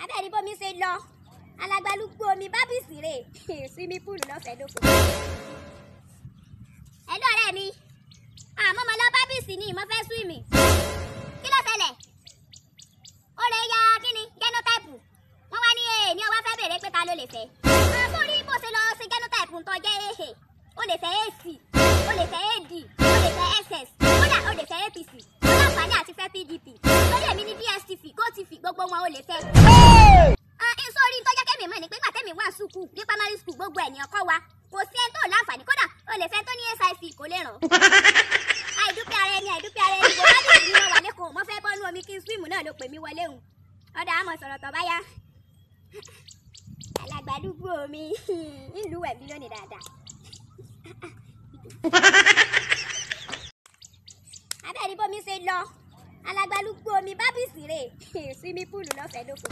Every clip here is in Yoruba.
abẹ́rẹ́ bómi ṣe lọ alagbalúgbó omi bábìsì rè símí púùlù lọ́fẹ̀ẹ́ lóko. ẹ̀lú ọ̀rẹ́ mi àmọ́ mo lọ bábìsì ni mo fẹ́ swimi kí ló ṣẹlẹ̀ ó lè ya kíni genotype wọ́n wá ní èèní ọwọ́ fẹ́ bèrè pé ta ló lè fẹ́. sórí bó ṣe lọ sí genotype ń tọ́jẹ́ ehe ó lè fẹ́ ac ó lè fẹ́ ad ó lè fẹ́ ss kódà ó lè fẹ́ apc ó láǹfààní àti fẹ́ pdp lórí èmi ní dstv gotv gbogbo wọn ó lè fẹ́. sórí tọ́jọ́ kẹ́mi mọ̀ ní pé gbàtẹ́mi wà sùkú ní primary school gbogbo ẹ̀ ní ọkọ wa kò sí ẹni tó láǹfààní kódà ó lè fẹ́ tó ní sic kò lè ràn. àìdúpẹ́ ara ẹni àìdúpẹ́ ara ẹni kò bá dùn mí wà lẹ́kọ̀ọ́ mo fẹ́ bọ́nú omi kí n swim náà ló pè mí wọlé hùn ọ̀dà àmọ̀ sọ̀rọ̀ tọ̀ báyá alàgbàdúgbò mi ìlú ẹ̀mí lónìí dáadáa. abẹ́rẹ́ bómi ṣe lọ alàgbàdúgbò mi bábìsì rè símí púùlù lọ́fẹ̀ẹ́ lóko.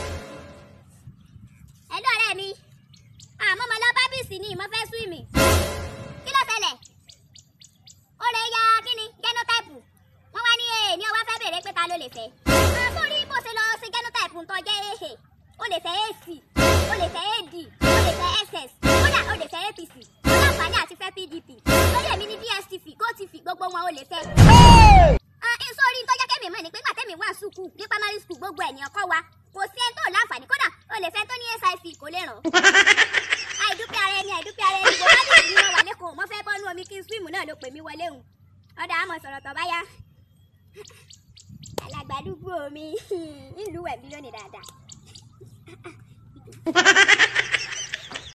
ẹ̀lú ọ̀rẹ́ mi àmọ́ mo lọ bábìsì ni mo fẹ́ swimi kí ló ṣẹlẹ̀ ó lè ya kíni genotype wọ́n wá ní èèní ọwọ́ fẹ́ bèrè pé ta ló lè fẹ́. sórí bó ṣe lọ sí genotype ń tọ́jẹ́ ehe ó lè fẹ́ ac ó lè fẹ́ ad ó lè fẹ́ ss kódà ó lè fẹ́ apc ó láǹfààní àti fẹ́ pdp lórí èmi ní dstv gotv gbogbo wọn ó lè fẹ́. sórí tọ́jọ́ kẹ́mi mọ̀ ní pé gbàtẹ́mi wà sùkú ní primary school gbogbo ẹ̀ ní ọkọ wa kò sí ẹni tó láǹfààní kódà ó lè fẹ́ tó ní sic kò lè ràn. àìdúpẹ́ ara ẹni àìdúpẹ́ ara ẹni kò bá dùn mí wà lẹ́kọ̀ọ́ mo fẹ́ bọ́nú omi kí n swim náà ló pè mí wọlé hùn ọ̀dà àmọ̀ sọ̀rọ̀ tọ̀ báyá alàgbàdúgbò mi ìlú ẹ̀mí lónìí dáadáa.